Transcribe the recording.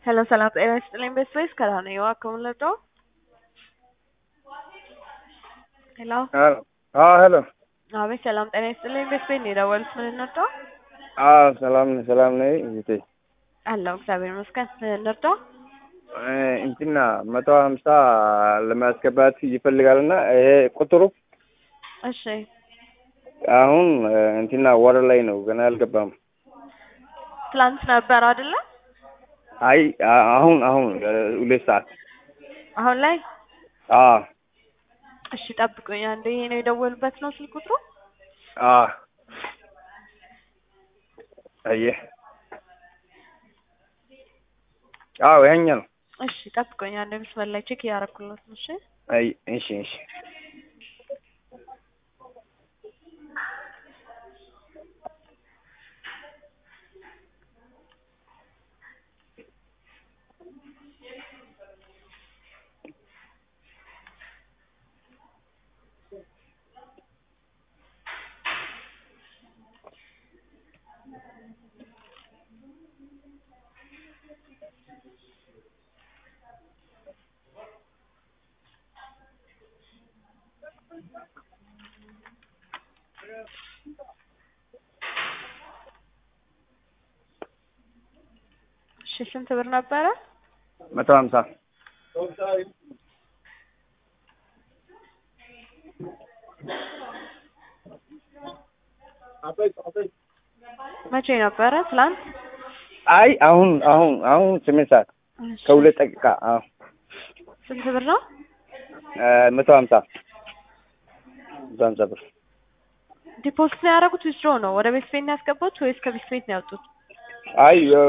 ሄሎ ሰላም ጤና ይስጥልኝ ቤተሰቦች ከዳነዋ ከሙለዶ ሄሎ ሄሎ አዎ ሄሎ አቤት ሰላም ጤና ይስጥልኝ ቤተሰቦች ነው የደወሉት ምን እንርዳው አዎ ሰላም ነኝ ሰላም ነኝ እህቴ አለሁ እግዚአብሔር ይመስገን ምን እንርዳ እ እንትና መቶ ሀምሳ ለማስገባት ይፈልጋልና ይሄ ቁጥሩ እሺ አሁን እ እንትና ወር ላይ ነው ገና አልገባም ትላንት ነበር አይደለ አይ አ- አሁን አሁን እ ሁለት ሰዓት አሁን ላይ አዎ እሺ ጠብቁኝ አንዴ ይሄ ነው የደወሉበት ነው ስልክ ቁጥሩ አዎ አየህ አዎ ይኸኛ ነው እሺ ጠብቁኝ አንዴ መስመር ላይ ቼክ እያደረኩለት ነው እሺ አይ እሺ እሺ እሺ ስንት ብር ነበረ መቶ ሀምሳ መቼ ነበረ ትላንት አይ አሁን አሁን አሁን ስምንት ሰዓት እሺ ከሁለት ደቂቃ አዎ ስንት ብር ነው እ መቶ ሀምሳ መቶ ሀምሳ ብር ዲፖዚት ነው ያደረጉት ዊዝድሮ ነው ወደ ቤት ቤት ነው ያስገቡት ወይስ ከቤት ቤት ነው ያወጡት አይ እ